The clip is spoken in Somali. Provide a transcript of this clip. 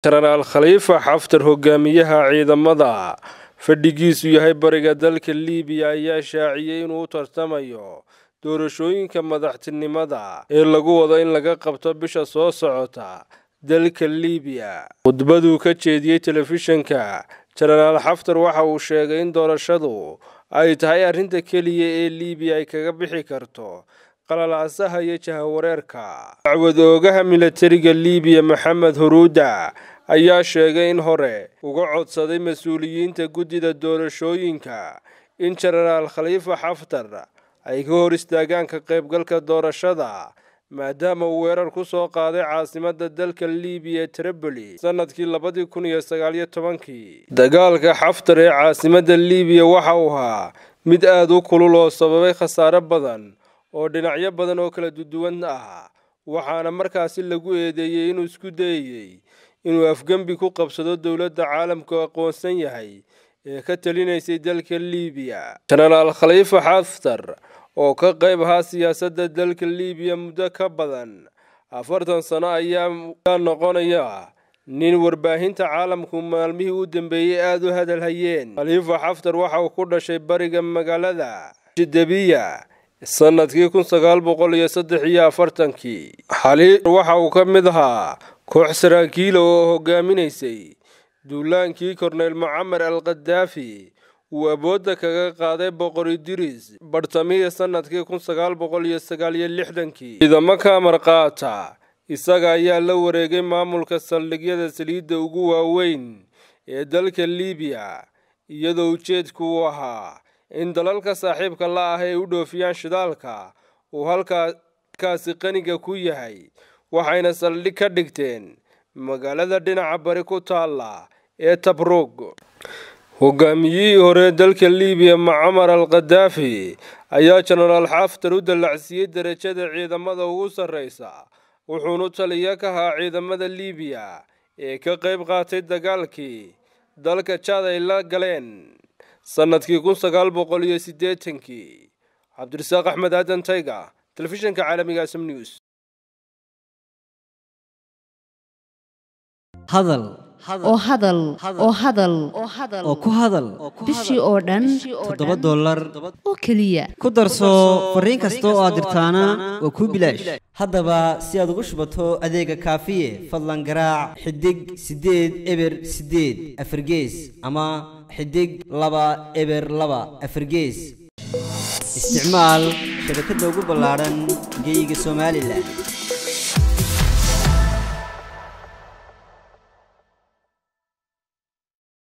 jenaraal khaliifa xaftar hogaamiyaha ciidamada fadhigiisu yahay bariga dalka liibiya ayaa shaaciyey inuu u tartamayo doorashooyinka madaxtinimada ee lagu wado in laga qabto bisha soo socota dalka liibiya khudbaduu ka jeediyey telefishanka jenaraal xaftar waxa uu sheegay in doorashadu ay tahay arrinta keliya ee liibiya ay kaga bixi karto qalalaasaha iyo jahawareerka dacwad oogaha milatariga liibiya maxamed huruuda ayaa sheegay in hore uga codsaday mas-uuliyiinta guddida doorashooyinka in jenaraal khaliifa xaftar ay ka hor istaagaan ka qaybgalka doorashada maadaama uu weerar ku soo qaaday caasimadda dalka liibiya tripoli sanadkii labadii kun iyo sagaaliyo tobankii dagaalka xaftar ee caasimadda liibiya waxa uu ahaa mid aada u kulul oo sababay khasaare badan oo dhinacyo badan oo kala duduwan ah waxaana markaasi lagu eedeeyey inuu isku dayayey inuu afgembi ku qabsado dowladda caalamku aqoonsan yahay ee ka talinaysay dalka liibiya jenaraal khaliifa xaftar oo ka qayb ahaa siyaasadda dalka liibiya muddo ka badan afartan sano ayaa noqonaya nin warbaahinta caalamku maalmihii u dambeeyey aada u hadal hayeen khaliifa xaftar waxa uu ku dhashay bariga magaalada jidabiya sanadkii kun sagaal boqol iyo saddex iyo afartankii xaliir waxa uu ka mid ahaa koox saraakiila oo hogaaminaysay duulaankii korneyl mucamar al khadaafi uu awoodda kaga qaaday boqor idris bartamihii sanadkii kun sagaal boqol iyo sagaal iyo lixdankii ciidamo ka amar qaata isaga ayaa la wareegay maamulka saldhigyada saliidda ugu waaweyn ee dalka liibiya iyadoo ujeedku uu ahaa in dalalka saaxiibka la ah ay u dhoofiyaan shidaalka uu halkaasi qaniga ku yahay waxayna saldhig ka dhigteen magaalada dhinaca bari ku taalla ee tabrug hogaamiyihii hore dalka liibiya mucamar al khadaafi ayaa jenaraal xaftar u dallacsiiyey derajada ciidamada ugu sarreysa wuxuunu taliya ka ahaa ciidamada liibiya ee ka qayb qaatay dagaalkii dalka jaad ay la galeen sanadkii kun sagaal boqol iyo siddeetankii cabdirasaaq axmed aadan tayga telefishanka caalamiga asam news hadal oo hadal oo hadal oo ku hadal bishii oo dhan toddoba dollar oo keliya ku darso fariin kasta oo aad dirtaana waa kuu bilaash haddaba si aad ugu shubato adeega kaafiye fadlan garaac xidig siddeed eber siddeed afargees ama xidig laba eber laba afargees isticmaal shabakadda ugu ballaadhan geyga somalilan